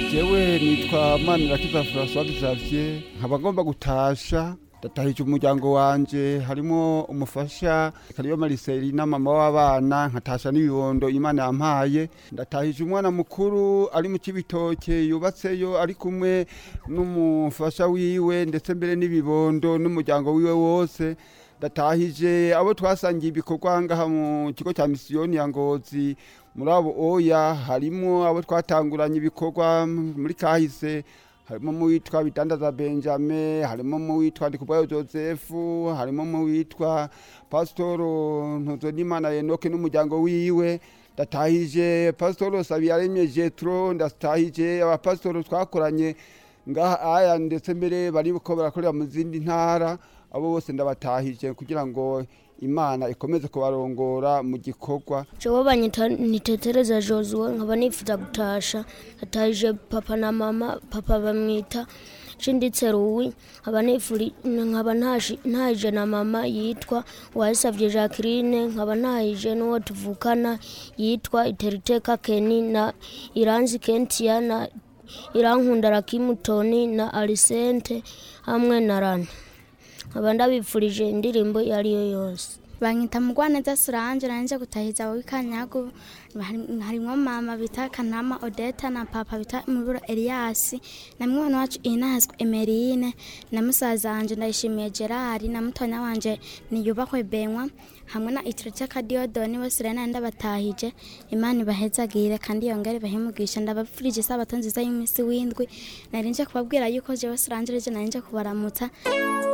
jewe nitwa manirakiza francois xavier nkaba ngomba gutasha ndatahije umuryango wanje harimo umufasha kariyo mariselina mama w'abana nkatasha n'ibibondo imana yampaye ndatahije umwana mukuru ari mu kibitoke yubatseyo ari kumwe n'umufasha wiwe ndetse mbere n'ibibondo n'umuryango wiwe wose ndatahije abo twasangiye ibikorwa ngaha mu kigo cya misiyoni ya ngozi muri abo oya harimo abo twatanguranye ibikorwa muri kahise harimo mu witwa bidandaza benjamin harimo mu witwa ndikubwayo joseph harimo mu witwa pasitoro ntuzonimana enoke n'umuryango wiwe ndatahije pasitoro sabiyaremye jetro ndatahije abapasitoro twakoranye ngaha aya ndetse mbere bariko barakorera mu zindi ntara abo bose ndabatahije kugira ngo imana ikomeze kubarongora mu gikorwa jewe banyita nitetereza josue nkaba nifuza gutasha natahije papa na mama papa bamwita shinditse ruwi nkaba nifuri nkaba ntashi- ntahije na mama yitwa uwayisavye jacqueline nkaba ntahije n'uwo tuvukana yitwa iteriteka keni na iranzi kentia na irankunda rakimutoni na arisente hamwe na rana nkaba ndabipfurije indirimbo iyo ari yo yose banyita mugwaneza suranje nanje gutahiza wikanyago harimwo mama bita kanama odeta na papa bita muburo eliasi na mwana wacu inahazwe emerine na musaza wanje ndayishimiye gerard na mutonya wanje niyubahwe benwa hamwe na itirete kadiyodoni bose rero nari ndabatahije imana ibahezagire kandi yongere bahemugisha ndabapfurije isabato nziza y'umunsi w'indwi nari nje kubabwira yuko jewe suranje rije nari nje kubaramutsa